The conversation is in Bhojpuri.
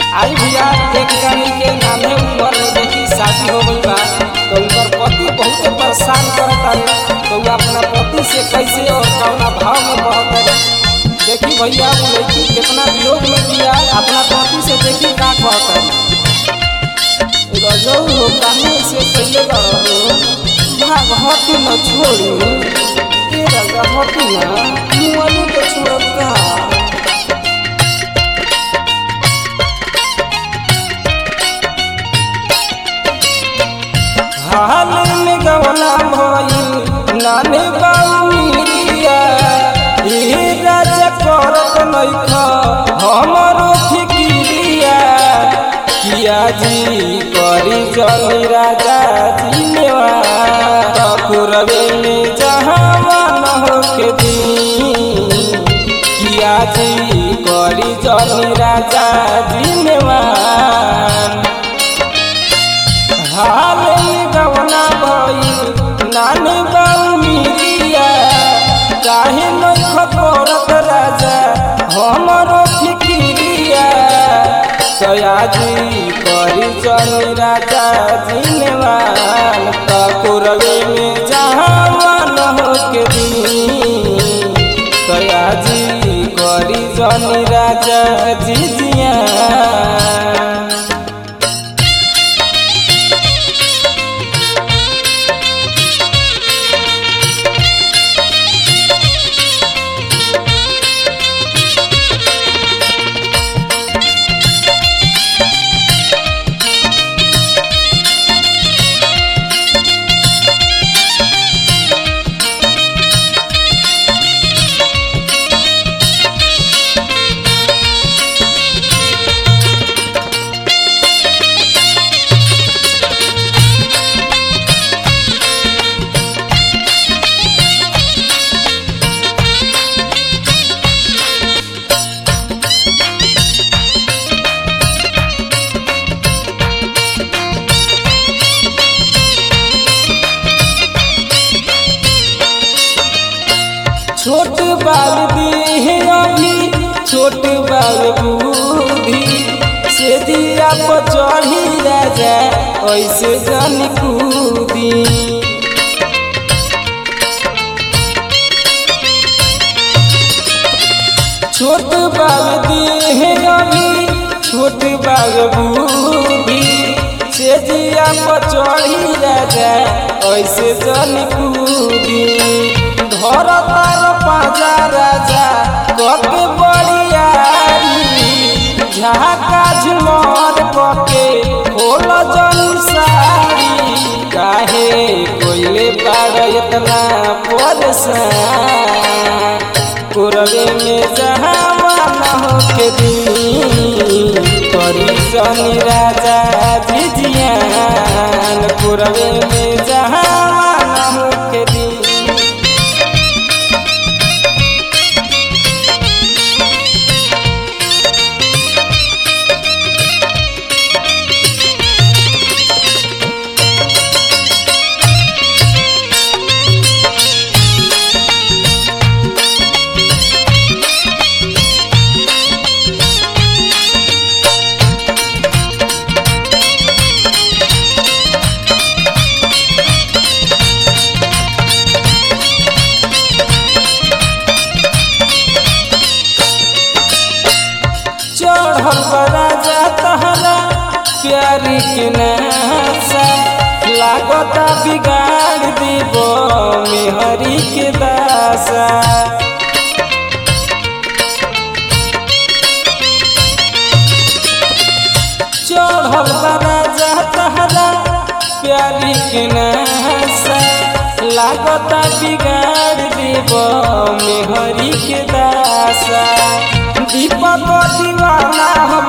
आई भैया एक जानी के नामे उम्र में देखी शादी हो गई बा तो उनकर पति बहुत परेशान करता है तो वो अपना पति से कैसे और कौना भाव में कहता है देखी भैया वो लड़की कितना वियोग में दिया अपना पति से देखी का कहता है रजौ हो काहे से पहले रहो भाग हटी न छोड़ू ए रजा हटी न मुआलू तो छोड़ब का हाल में गवना भइल नाने बाउनिया ए राजा करत नइख हमरो फिकिरिया किया जी करी जनी राजा जी नेवा तकुरवे में जहाँ मन होके दी किया जी करी जनी राजा जी नेवान हाल में गवना भइल नानी बाऊ मिरिया काहे नइख करत राजा हमरो फिकिरिया सयाजी करी चली राजा जिनवान तकुरवे में जहाँ मन होके दी सयाजी करी जनी राजा जिजिया छोट बाल दी अभी छोट बाल बूढ़ी से दिया पर चढ़ी राजा ऐसे जन कूदी छोट बाल दी अभी छोट बाल बूढ़ी से दिया पर चढ़ी राजा ऐसे जन कूदी घर तार पाजा राजा कके बड़ियारी झाका झुमर कके खोल जन सारी काहे कोइले बाड़ इतना परेशान कुरवे में जहाँ मन होके दी करी शनि राजा जिजियान कुरवे में जहाँ मन होके दी चढ़ल राजा तहरा प्यारी के नासा लागता बिगाड़ दीब मेहरी के दासा चढ़ल राजा तहरा प्यारी के नासा लागता बिगाड़ दीब मेहरी के दासा दीपक दीवाना हो